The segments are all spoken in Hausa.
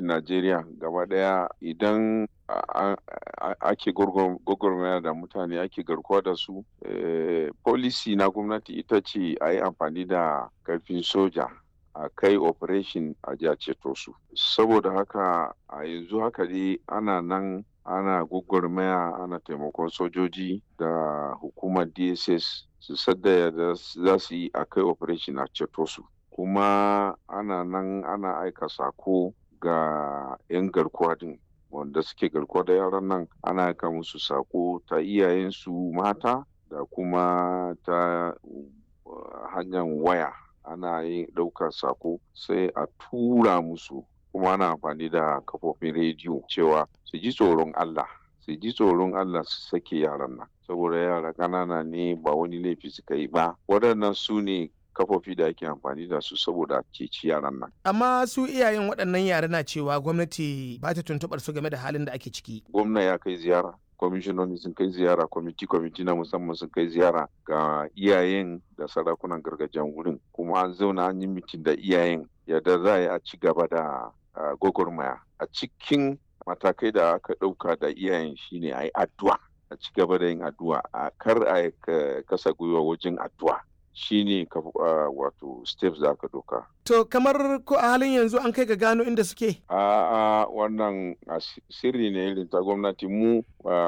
gwamnatin Najeriya gaba ɗaya idan ake gwagwarmaya da mutane ake garkuwa da su policy na gwamnati ita ce a yi amfani da karfin soja a kai operation a ji a ceto su saboda haka a yanzu haka dai ana nan ana gwagwarmaya ana taimakon sojoji da hukumar dss su sadda da za su yi a kai operation a ceto su kuma ana nan ana aika sako ga 'yan garkuwa din wanda suke garkuwa da yaran nan ana aika musu sako ta iyayensu mata da kuma ta hanyar waya ana yin ɗaukar sako sai a tura musu kuma ana amfani da kafofin rediyo cewa su ji tsoron Allah su ji tsoron Allah su sake yaran nan saboda yara ƙanana ne ba wani laifi suka yi ba waɗannan su ne kafofi da ake amfani da su saboda ceci yaran nan. Amma su iyayen waɗannan yara na cewa gwamnati ba ta tuntuɓar su game da halin da ake ciki. Gwamna ya kai ziyara kwamishinoni sun kai ziyara kwamiti kwamiti na musamman sun kai ziyara ga iyayen da sarakunan gargajiyan wurin kuma an zauna an yi mitin da iyayen yadda za a yi a ci gaba da gwagwarmaya a cikin matakai da aka ɗauka da iyayen shine a yi addu'a a ci gaba da yin addu'a a kar a kasa gwiwa wajen addu'a shine wato steps da aka doka. To kamar ko a halin yanzu an kai ga gano inda suke? A wannan sirri ne irin ta gwamnati mu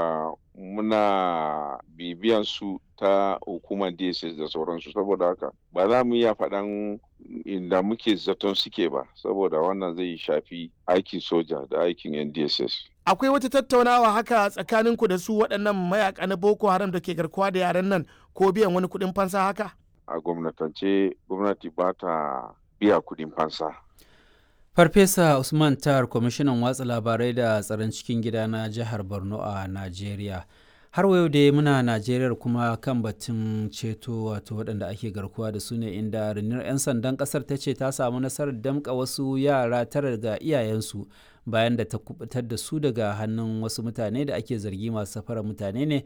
muna bibiyan su ta hukumar DSS da sauransu saboda haka ba za mu iya faɗan inda muke zaton suke ba saboda wannan zai shafi aikin soja da aikin yan DSS. Akwai wata tattaunawa haka tsakaninku da su waɗannan mayaka na Boko Haram da ke garkuwa da yaran nan ko biyan wani kuɗin fansa haka? a gwamnatance gwamnati ba ta biya kudin fansa. Farfesa Usman Tar, kwamishinan watsa labarai da tsaron cikin gida na jihar Borno a Najeriya. Har wayo da muna Najeriya kuma kan batun ceto wato waɗanda ake garkuwa da su ne inda rundunar 'yan sandan ƙasar ta ce ta samu nasarar damƙa wasu yara tara daga iyayensu bayan da ta kubutar da su daga hannun wasu mutane da ake zargi masu safarar mutane ne